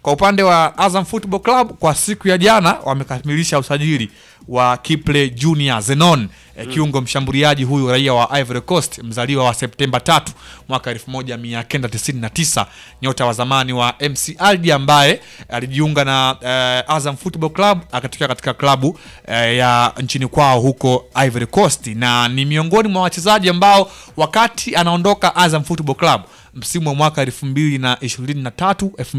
Kwa upande wa Azam Football Club kwa siku ya jana wamekamilisha usajili wa Kiple Junior Zenon eh, kiungo mshambuliaji huyu raia wa Ivory Coast mzaliwa wa Septemba tatu mwaka 1999 nyota wa zamani wa MC Aldi ambaye alijiunga na eh, Azam Football Club akatokea katika klabu eh, ya nchini kwao huko Ivory Coast na ni miongoni mwa wachezaji ambao wakati anaondoka Azam Football Club msimu wa mwaka 2023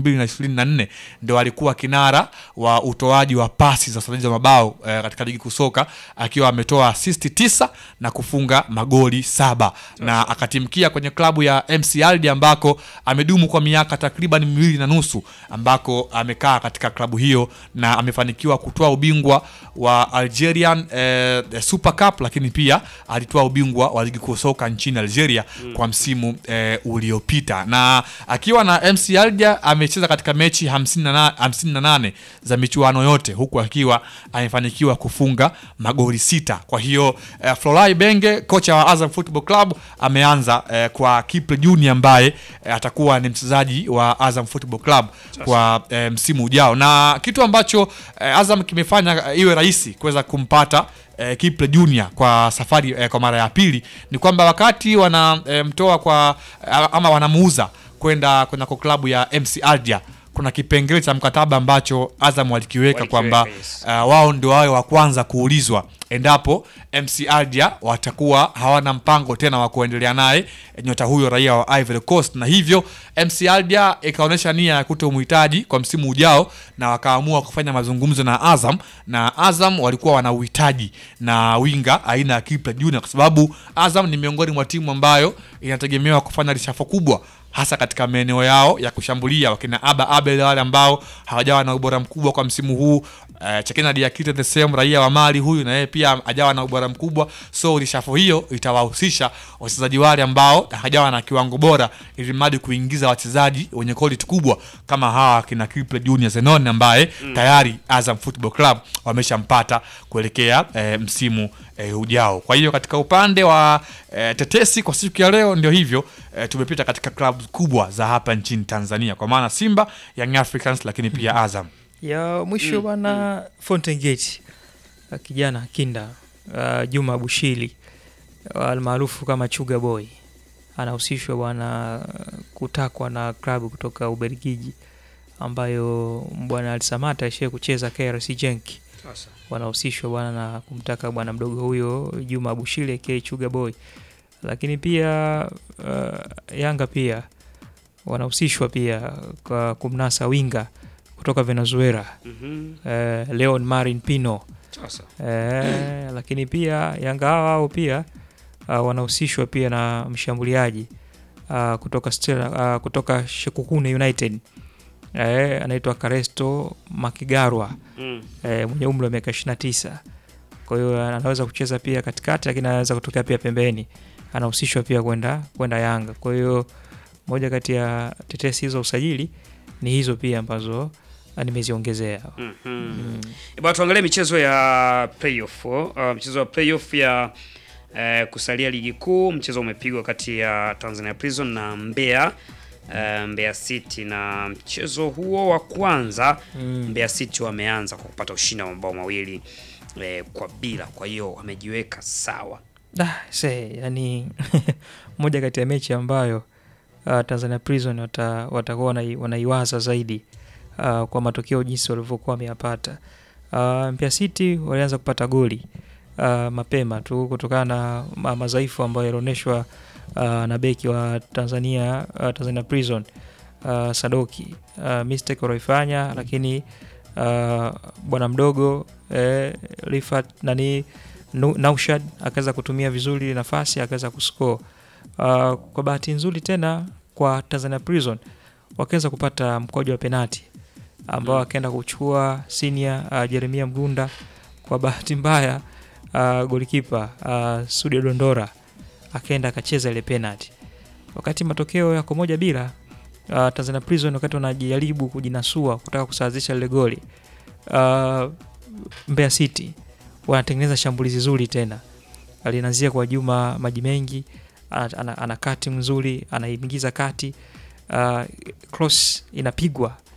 2024 ndio alikuwa kinara wa utoaji wa pasi za usajili wa mabao eh, katika ligi kusoka akiwa ametoa assist tisa na kufunga magoli saba na akatimkia kwenye klabu ya MC Aldi ambako amedumu kwa miaka takriban miwili na nusu ambako amekaa katika klabu hiyo na amefanikiwa kutoa ubingwa wa Algerian eh, Super Cup, lakini pia alitoa ubingwa wa ligi kuu soka nchini Algeria kwa msimu eh, uliopita, na akiwa na MC Alger amecheza katika mechi 58 58 za michuano yote, huku akiwa amefanikiwa kufunga magoli sita. Kwa hiyo eh, Florai Benge kocha wa Azam Football Club ameanza eh, kwa Kiple Junior ambaye eh, atakuwa ni mchezaji wa Azam Football Club kwa eh, msimu ujao, na kitu ambacho eh, Azam kimefanya eh, iwe rahisi kuweza kumpata eh, Kiple Junior kwa safari eh, kwa mara ya pili ni kwamba wakati wanamtoa kwa ama wanamuuza kwenda kwenda kwa klabu ya MC Alger kuna kipengele cha mkataba ambacho Azam walikiweka Walikiweka, kwamba yes. uh, wao ndio wawe wa kwanza kuulizwa endapo MC Alger watakuwa hawana mpango tena wa kuendelea naye nyota huyo raia wa Ivory Coast, na hivyo MC Alger ikaonyesha nia ya kutomhitaji kwa msimu ujao, na wakaamua kufanya mazungumzo na Azam, na Azam walikuwa wana uhitaji na winga aina ya Kiple Junior, kwa sababu Azam ni miongoni mwa timu ambayo inategemewa kufanya rishafo kubwa hasa katika maeneo yao ya kushambulia, wakina Aba Abel wale ambao hawajawa na ubora mkubwa kwa msimu huu. Uh, Chekena Diakite the same raia wa Mali huyu na yeye pia hajawa na ubora mkubwa, so rishafo hiyo itawahusisha wachezaji wale ambao hajawa na kiwango bora, ili mradi kuingiza wachezaji wenye quality kubwa kama hawa kina Kiple Junior Zenon ambaye tayari Azam Football Club wameshampata kuelekea eh, msimu eh, ujao. Kwa hiyo katika upande wa eh, tetesi kwa siku ya leo ndio hivyo eh, tumepita katika klabu kubwa za hapa nchini Tanzania kwa maana Simba, Young Africans lakini pia Azam. ya mwisho bwana Fountain Gate uh, kijana kinda uh, Juma Bushili uh, almaarufu kama Chuga Boy anahusishwa bwana kutakwa na klabu kutoka Ubelgiji ambayo bwana Alsamata aishie kucheza KRC Genk Sasa. wanahusishwa bwana na kumtaka bwana mdogo huyo Juma Bushili aka Chuga Boy, lakini pia uh, Yanga pia wanahusishwa pia kwa kumnasa winga kutoka Venezuela Mhm. eh, Leon Marin Pino Sasa. eh, lakini pia Yanga hao hao pia uh, wanahusishwa pia na mshambuliaji uh, kutoka Stella, uh, kutoka Shekukune United eh, anaitwa Karesto Makigarwa Mm. eh, mwenye umri wa miaka 29. Kwa hiyo anaweza kucheza pia katikati, lakini anaweza kutokea pia pembeni. Anahusishwa pia kwenda kwenda Yanga. Kwa hiyo moja kati ya tetesi hizo za usajili ni hizo pia ambazo ah, nimeziongezea. Mhm. Mm. Eh, Bwana tuangalie michezo ya playoff. Uh, mchezo wa playoff ya eh, kusalia ligi kuu. Mchezo umepigwa kati ya Tanzania Prison na Mbeya eh, Mbeya City, na mchezo huo wa kwanza Mm. Mbeya City wameanza kwa kupata ushindi wa mabao mawili eh, kwa bila, kwa hiyo wamejiweka sawa. Da, se, yani moja kati ya mechi ambayo uh, Tanzania Prison wata, watakuwa wanai- wanaiwaza zaidi uh, kwa matokeo jinsi walivyokuwa wameyapata. Uh, Mbeya City walianza kupata goli uh, mapema tu kutokana na ma madhaifu ambayo yalionyeshwa uh, na beki wa Tanzania uh, Tanzania Prison uh, Sadoki uh, mistake walioifanya, lakini uh, bwana mdogo eh, Rifat nani Nu- Naushad akaweza kutumia vizuri ile nafasi akaweza kuscore. Uh, kwa bahati nzuri tena kwa Tanzania Prison wakaweza kupata mkojo wa penati ambao Mm. akaenda kuchukua senior uh, Jeremia Mgunda. Kwa bahati mbaya uh, golikipa uh, Sudi Dondora akaenda akacheza ile penalty. Wakati matokeo yako moja bila uh, Tanzania Prison wakati wanajaribu kujinasua kutaka kusawazisha lile goli uh, Mbeya City wanatengeneza shambulizi zuri tena, linaanzia kwa Juma Maji Mengi, ana, ana, ana kati mzuri, anaingiza kati uh, cross inapigwa